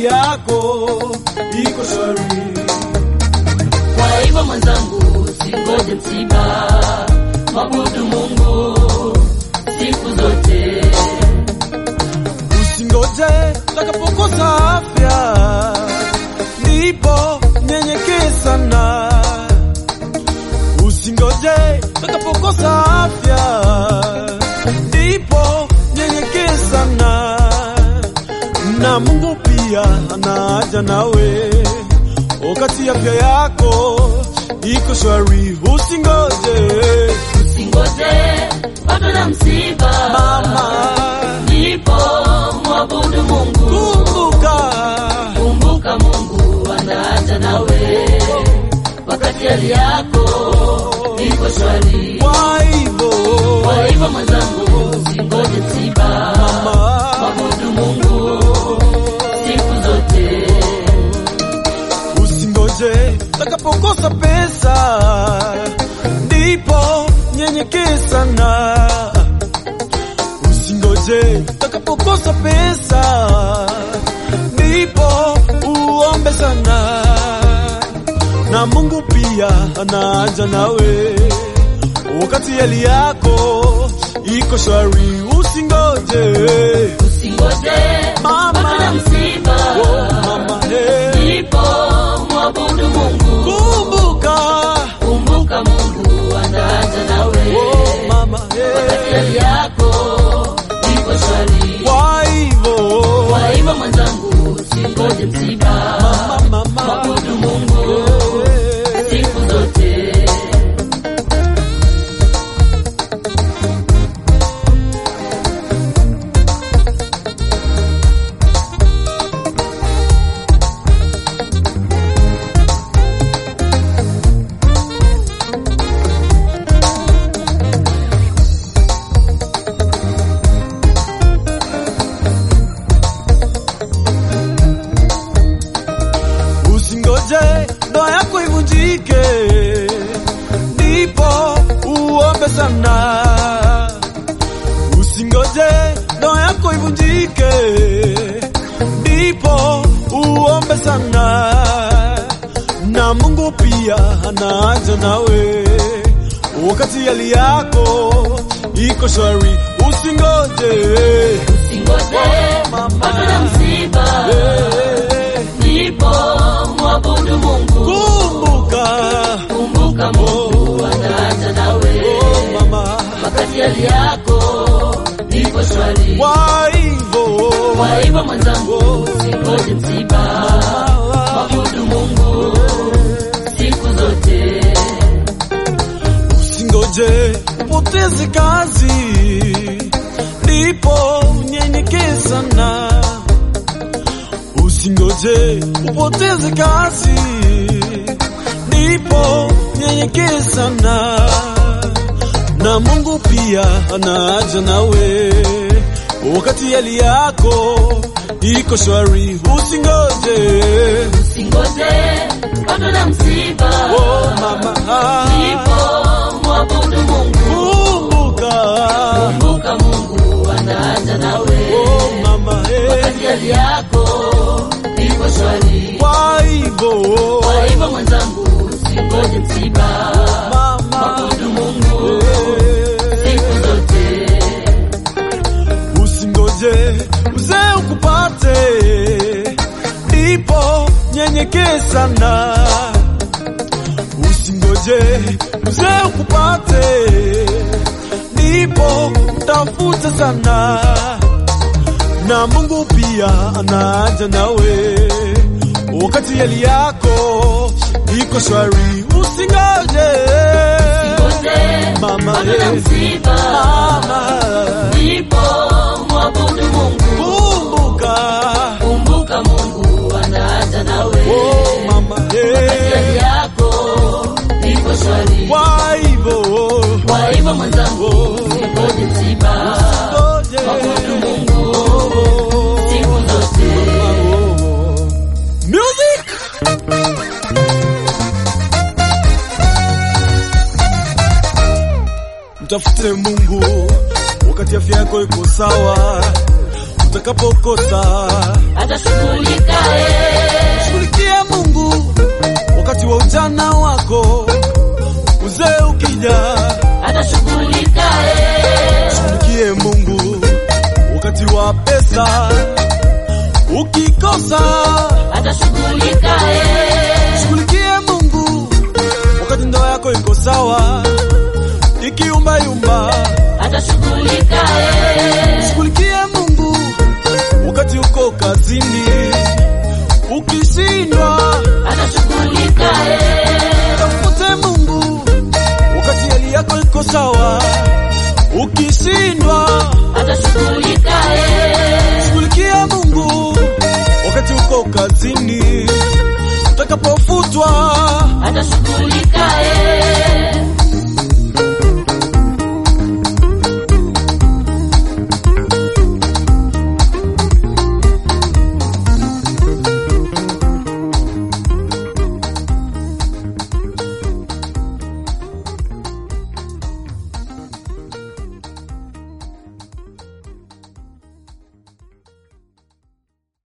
hali yako iko shwari. Kwa hivyo mwenzangu, usingoje msiba, mwabudu Mungu siku zote. Usingoje utakapokosa afya, ndipo nyenyekee sana. Usingoje utakapokosa afya, ndipo nyenyekee sana. Na Mungu pia anaja nawe wakati afya yako iko shwari. Usingoje Usingoje patwe na msiba, mama, ndipo mwabudu Mungu. kumbuka Kumbuka Mungu anaacha nawe wakati hali yako iko shwari. kwa hivyo Kwa hivyo mwenzangu, usingoje msiba, mama, mwabudu Mungu siku zote. usingoje utakapokosa pesa, ndipo nyenyekee sana. Usingoje utakapokosa pesa, ndipo uombe sana, na Mungu pia anaja nawe wakati hali yako iko shwari. Usingoje Usingoje Mama. patwe na msiba, oh, mama, hey. ndipo mwabudu Mungu. Kumbuka Kumbuka Mungu anaacha nawe oh, mama, wakati hey. hali yako iko shwari. Kwa hivyo Kwa hivyo mwenzangu, usingoje msiba, mama, mama, mwabudu Mungu hey. siku zote. Usingoje ndoa yako ivunjike, ndipo uombe sana. Usingoje ndoa yako ivunjike, ndipo uombe sana, na Mungu pia anaja nawe wakati hali yako iko shwari. Usingoje Usingoje Mama. patwe na msiba, hey. ndipo mwabudu Mungu. Kumbuka Kumbuka Mungu anaacha nawe oh, mama, wakati hali yako iko shwari. kwa hivyo Kwa hivyo mwenzangu, usingoje msiba, mwabudu Mungu siku zote. usingoje upoteze kazi, ndipo unyenyekee sana. Usingoje upoteze kazi, ndipo unyenyekee sana, na Mungu pia anaja nawe wakati hali yako iko shwari. Usingoje Usingoje patwe na msiba, oh, mama, ndipo mwabudu Mungu. kumbuka Kumbuka Mungu anaacha nawe oh, mama, eh. wakati hali yako iko shwari. Kwa hivyo Kwa hivyo mwenzangu, usingoje msiba, mama, mwabudu Mungu eh, siku zote. usingoje uzee ukupate, ndipo nyenyekee sana. Usingoje uzee ukupate, ndipo tafute sana, na Mungu pia anaja nawe wakati hali yako iko shwari. Usingoje Usingoje mama, patwe na eh, msiba, mama, ndipo mwabudu Mungu. kumbuka Kumbuka Mungu anaacha nawe oh, mama, wakati eh, hali yako iko shwari. kwa hivyo Kwa hivyo mwenzangu, usingoje msiba, Ngoje. mwabudu Mungu Oh, siku zote. oh. Music mtafute Mungu wakati afya yako iko sawa, utakapokosa. atashughulika eh. Shughulikie Mungu wakati wa ujana wako, uzee ukija. atashughulika eh. Shughulikie Mungu wakati wa pesa, ukikosa. atashughulika eh. Shughulikie Mungu wakati ndoa yako iko sawa, ikiyumbayumba. atashughulika eh. Shughulikie Mungu wakati uko kazini, ukishindwa. atashughulika eh. Tafute Mungu wakati hali yako iko sawa, ukishindwa. atashughulika eh. Shughulikia Mungu wakati uko kazini, utakapofutwa. atashughulika